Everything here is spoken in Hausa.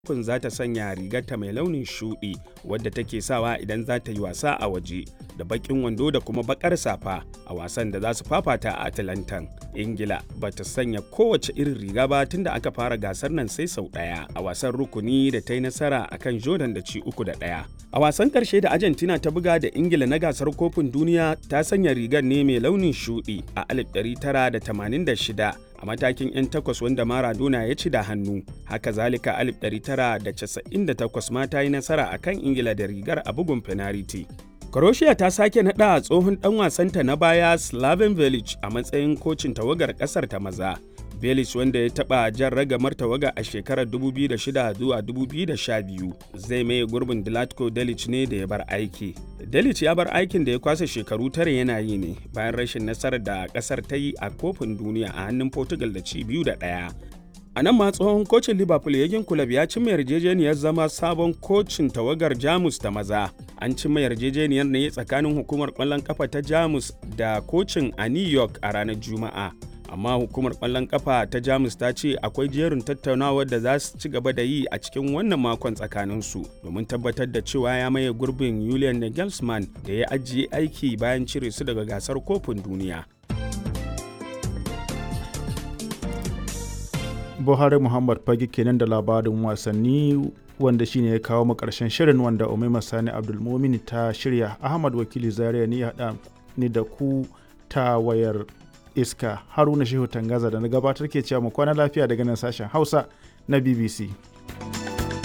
kofin za ta sanya rigarta mai launin shuɗi wadda take sawa idan za ta yi wasa a waje da baƙin wando da kuma baƙar safa a wasan da za su fafata a Atlantan. Ingila ba ta sanya kowace irin riga ba tun da aka fara gasar nan sai sau ɗaya a wasan rukuni da ta yi nasara a kan Jordan da ci uku da ɗaya. A wasan ƙarshe da Argentina ta buga da Ingila na gasar kofin duniya ta sanya rigar ne mai launin shuɗi a 1986 a matakin 'yan takwas wanda Maradona ya ci da hannu. Haka zalika 1998 ma ta yi nasara a kan Ingila da rigar a bugun fenariti. Croatia ta sake naɗa tsohon ɗan wasanta na baya Slaven Velic a matsayin kocin tawagar ƙasar ta maza. Velic wanda ya taɓa jan ragamar tawaga a shekarar 2006 zuwa 2012 zai maye gurbin Dilatko Delic ne da ya bar aiki. Delic ya bar aikin da ya kwasa shekaru tare yana yi ne bayan rashin nasarar da ƙasar ta yi a kofin duniya a hannun Portugal da ci biyu da ɗaya. A nan ma tsohon kocin Liverpool Yagin Kulab ya cimma yarjejeniyar zama sabon kocin tawagar Jamus ta maza. An cimma yarjejeniyar ne tsakanin hukumar ƙwallon ƙafa ta Jamus da kocin a New York a ranar Juma'a. Amma hukumar ƙwallon ƙafa ta Jamus ta ce akwai jerin tattaunawar da za su ci gaba da yi a cikin wannan makon tsakaninsu domin tabbatar da cewa ya maye gurbin Julian Nagelsmann da ya ajiye aiki bayan cire su daga gasar kofin duniya. buhari muhammad fage kenan da labarin wasanni wanda shine ya kawo mu karshen shirin wanda umaima sani abdulmumin ta shirya ahmad wakili zaria ni haɗa ni da ku ta wayar iska haruna shehu tangaza da na gabatar ke cewa mu kwana lafiya daga nan sashen hausa na bbc